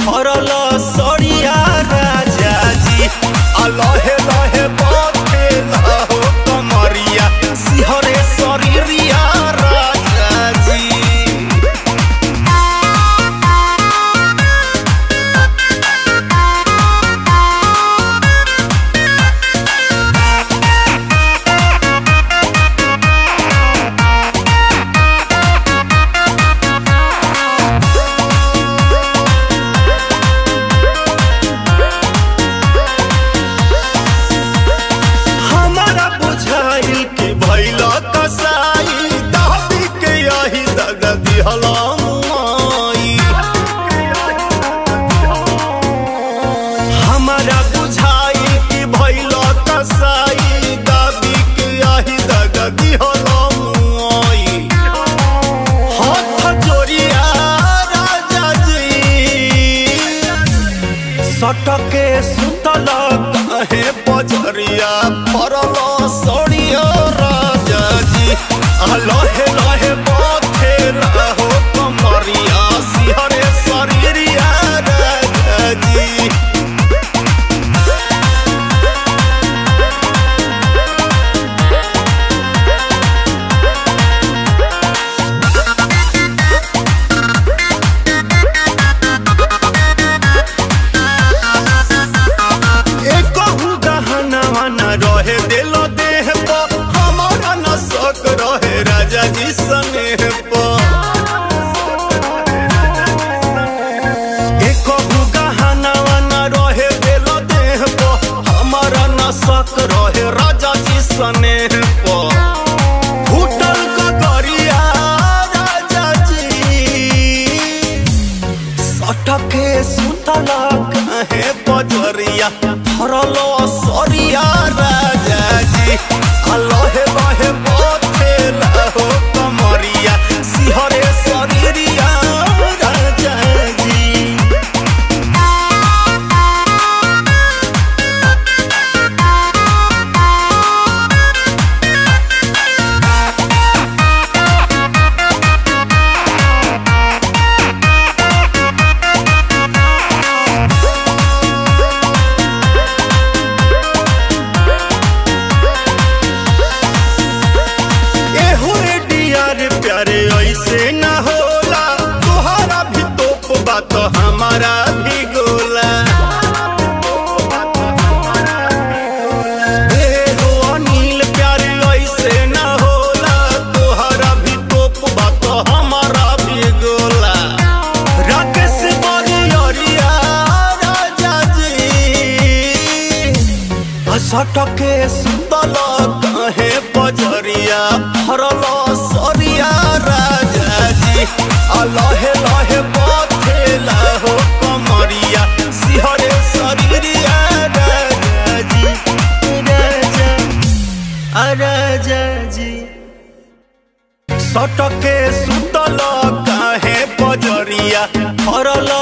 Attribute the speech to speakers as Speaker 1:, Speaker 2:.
Speaker 1: फरल सरिया राजा जी आ लहे लहे बाथे हो कमरिया सिहरे शरीरिया राजा जी हमारा बुझाइल कि भैल कसाई दाबी के यही दग दिहला मुआई हमारा बुझाइल कि भैल कसाई दाबी के यही दग दिहला मुआई हाथ जोड़िया राजा जी सटके सुतल कहे पजरिया फरल सड़िया राजा जी आ लहे लहे बाथे रहो कमरिया सिहरे शरीरिया राजा जी एकहु गहनवा न रहे दिल देह पर हमारा न शक रहे राजा जी स्नेह पर एकहु गहनवा न रहे दिल देह पर हमारा न शक रहे राजा जी स्नेह पर फूटल ककरिया राजा जी सटके सुतल कहे बजरिया फरल सरिया राजा जी आ लहे लहे बथे हो कमरिया सिहरे शरीरिया राजा जी एहो रे डियर प्यारे ऐसे न होला तोहरा भी तोप बात हमारा भी गोला एहो अनिल प्यारे ऐसे न होला तोहरा भी तोप बात हमारा भी गोला राकेश बरियरिया राजा जी सटके सुतल कहे बजरिया फरल सरिया राजा जी आ लहे लहे बथेला हो कमरिया सिहरे शरीरिया राजा जी राजा आ राजा जी सटके सुतल काहे बजरिया फरल